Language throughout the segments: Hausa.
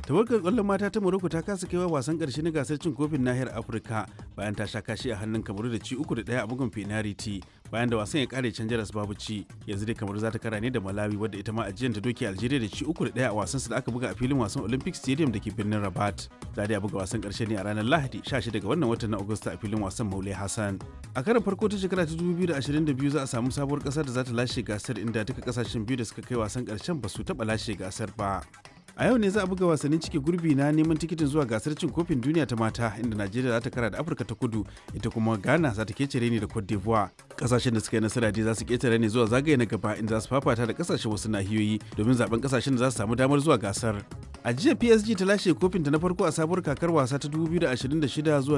tawagar kwallon mata ta morocco ta kasa kaiwa wasan karshe na gasar cin kofin nahiyar afirka bayan ta sha kashi a hannun kamaru da ci uku da daya a bugun penalty bayan da wasan ya kare can jaras babu ci yanzu dai kamaru za ta kara ne da malawi wadda ita ma ajiyar ta doke algeria da ci uku da daya a wasan su da aka buga a filin wasan olympic stadium da ke birnin rabat za a buga wasan karshe ne a ranar lahadi 16 ga wannan watan na agusta a filin wasan maule hassan a karin farko ta shekara ta 2022 za a samu sabuwar kasar da za ta lashe gasar inda duka kasashen biyu da suka kai wasan karshen ba su taba lashe gasar ba a yau ne za a buga wasannin cike gurbi na neman tikitin zuwa gasar cin kofin duniya ta mata inda najeriya za ta kara da afirka ta kudu ita kuma ghana za ta kecere ne da cote d'ivoire kasashen da suka yi nasara dai za su ketare ne zuwa zagaye na gaba inda za su fafata da kasashen wasu nahiyoyi domin zaben kasashen da za su samu damar zuwa gasar a jiya psg ta lashe kofinta na farko a sabuwar kakar wasa ta 2026 zuwa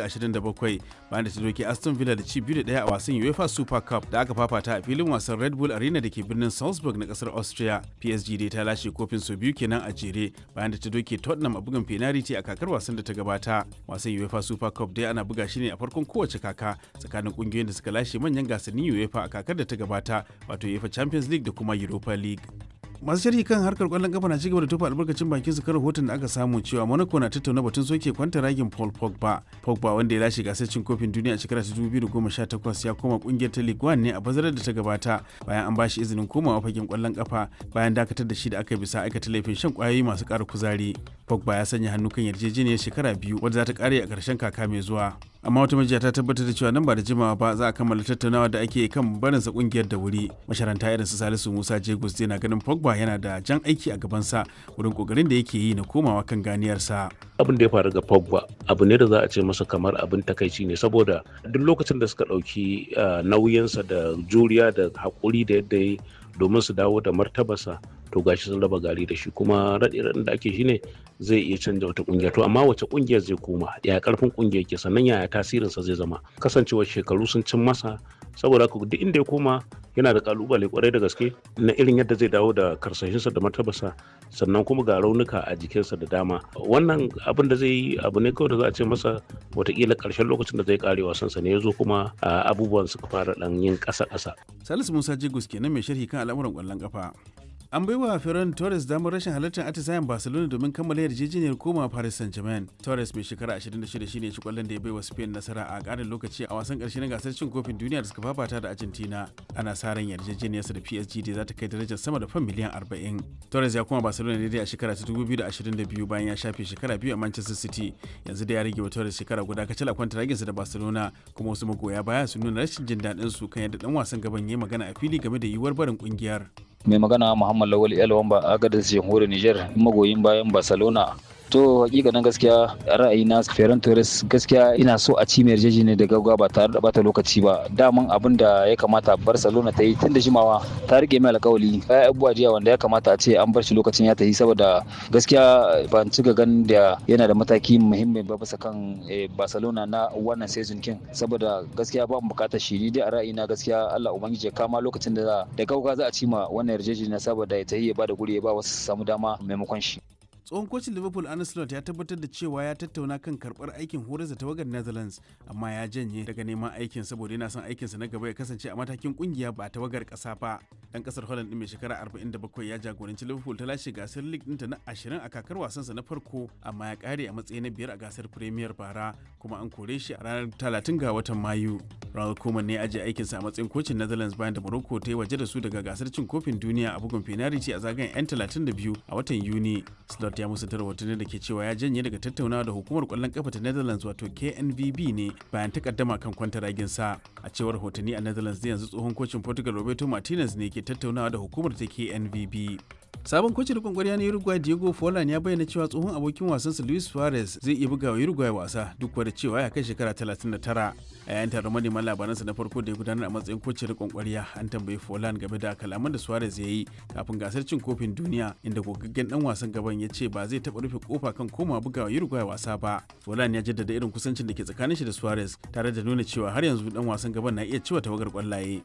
2027 bayan da ta doke aston villa da ci biyu da daya a wasan uefa super cup da aka fafata a filin wasan red bull arena da ke birnin salzburg na kasar austria psg dai ta lashe kofin sau biyu kenan a jere bayan da ta doke tottenham a bugun penalty a kakar wasan da ta gabata wasan uefa super cup dai ana buga shi ne a farkon kowace kaka tsakanin kungiyoyin da suka lashe manyan gasannin uefa a kakar da ta gabata wato uefa champions league da kuma europa league masu sharhi kan harkar kwallon kafa na cigaba da tofa albarkacin bakin su kan rahoton da aka samu cewa monaco na tattauna batun soke kwanta ragin paul pogba pogba wanda ya lashe gasar cin kofin duniya a shekara ta 2018 ya koma kungiyar ta ligue 1 ne a bazarar da ta gabata bayan an bashi izinin komawa fagen kwallon kafa bayan dakatar da shi da aka bisa aikata laifin shan kwayoyi masu ƙara kuzari pogba ya sanya hannu kan yarjejeniyar shekara biyu wadda za ta kare a ƙarshen kaka mai zuwa amma wata majiya ta tabbatar da cewa nan ba da jimawa ba za a kammala tattaunawa da ake kan barinsa kungiyar da wuri masharanta irin su salisu musa jegus na ganin pogba yana da jan aiki a gabansa wurin kokarin da yake yi na komawa kan ganiyarsa abin da ya faru ga pogba abu ne da za a ce masa kamar abin takaici ne saboda duk lokacin da suka ɗauki nauyinsa da juriya da haƙuri da yadda ya domin su dawo da martabarsa to gashi sun raba gari da shi kuma raɗe da ake shine zai iya canja wata kungiya to amma wace kungiyar zai koma ya karfin kungiyar ke sannan yaya tasirinsa zai zama kasancewar shekaru sun cin masa saboda haka duk inda ya koma yana da kalubale kwarai da gaske na irin yadda zai dawo da karsashinsa da martabarsa sannan kuma ga raunuka a jikinsa da dama wannan abin da zai yi abu ne kawai da za a ce masa watakila karshen lokacin da zai kare wasansa ne ya zo kuma abubuwan suka fara dan yin ƙasa-ƙasa. salisu musa jigus kenan mai sharhi kan al'amuran ƙwallon kafa an bai wa Ferran Torres damar rashin halartar atisayen Barcelona domin kammala yarjejeniyar koma Paris Saint-Germain. Torres mai shekara 26 shine shi kwallon da ya bai wa Spain nasara a ƙarin lokaci a wasan ƙarshe na gasar cin kofin duniya da suka fafata da Argentina. Ana sa ran yarjejeniyarsa da PSG da za ta kai darajar sama da fan miliyan 40. Torres ya koma Barcelona daidai a shekara ta 2022 bayan ya shafe shekara biyu a Manchester City. Yanzu da ya rage wa Torres shekara guda kacal a kwanta raginsa da Barcelona kuma wasu magoya baya sun nuna rashin jin daɗin su kan yadda ɗan wasan gaban ya magana a fili game da yiwuwar barin ƙungiyar. mai magana muhammad lawal yalwamba agadis jamhuriyar niger magoyin bayan barcelona to hakikanin gaskiya ra'ayina ferran torres gaskiya ina so a ci mai yarjejeniya da gaggawa ba tare da bata lokaci ba daman abin da ya kamata barcelona ta yi tun da jimawa ta rike mai alkawali ya abubuwa jiya wanda ya kamata a ce an bar shi lokacin ya ta yi saboda gaskiya ban ci gan da yana da mataki muhimmi ba bisa kan barcelona na wannan season kin saboda gaskiya ba mu bukatar shi ni dai a ra'ayina gaskiya Allah ubangiji ya kama lokacin da da gaggawa za a ci ma wannan yarjejeniya saboda ya ta yi ya ba da guri ya ba wasu samu dama maimakon shi tsohon kocin liverpool arne slot ya tabbatar da cewa ya tattauna kan karbar aikin horar da tawagar netherlands amma ya janye daga neman aikin saboda yana son aikinsa na gaba ya kasance a matakin kungiya ba tawagar kasa ba dan kasar holland din mai shekara 47 ya jagoranci liverpool ta lashe gasar league ɗinta na 20 a kakar wasansa na farko amma ya kare a matsayi na biyar a gasar premier bara kuma an kore shi a ranar 30 ga watan mayu ronald koeman ne ya ajiye aikinsa a matsayin kocin netherlands bayan da morocco ta yi waje da su daga gasar cin kofin duniya a bugun penalty a zagayen 'yan 32 a watan yuni slot ya musu rahotanni da ke cewa ya janye daga tattaunawa da hukumar kwallon kafa ta Netherlands wato KNVB ne bayan takaddama kan kwantaragin sa a cewar rahotanni a Netherlands da yanzu tsohon kocin Portugal Roberto Martinez ne ke tattaunawa da hukumar ta KNVB sabon kocin rikon kwarya na Uruguay Diego Forlan ya bayyana cewa tsohon abokin wasansa Luis Suarez zai iya buga wa Uruguay wasa duk da cewa ya kai shekara 39 a yayin taron manema labaransa na farko da ya gudanar a matsayin kocin rikon kwarya an tambayi Forlan game da kalaman da Suarez ya yi kafin gasar cin kofin duniya inda gogaggen dan wasan gaban ya ce ba zai taɓa rufe kofa kan koma bugawa Uruguay wasa ba. Forlan ya jaddada irin kusancin da ke tsakanin shi da Suarez tare da nuna cewa har yanzu dan wasan gaban na iya ciwa tawagar kwallaye.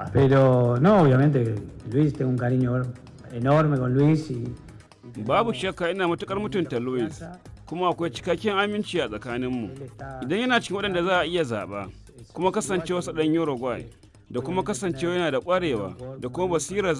Pero no, obviamente Luis tengo un cariño enorme con Luis y Babu shakka ina matukar mutunta Luis kuma akwai cikakken aminci a tsakaninmu. Idan yana cikin waɗanda za a iya zaɓa kuma kasancewa ɗan Uruguay da kuma kasancewa yana da ƙwarewa da kuma basirar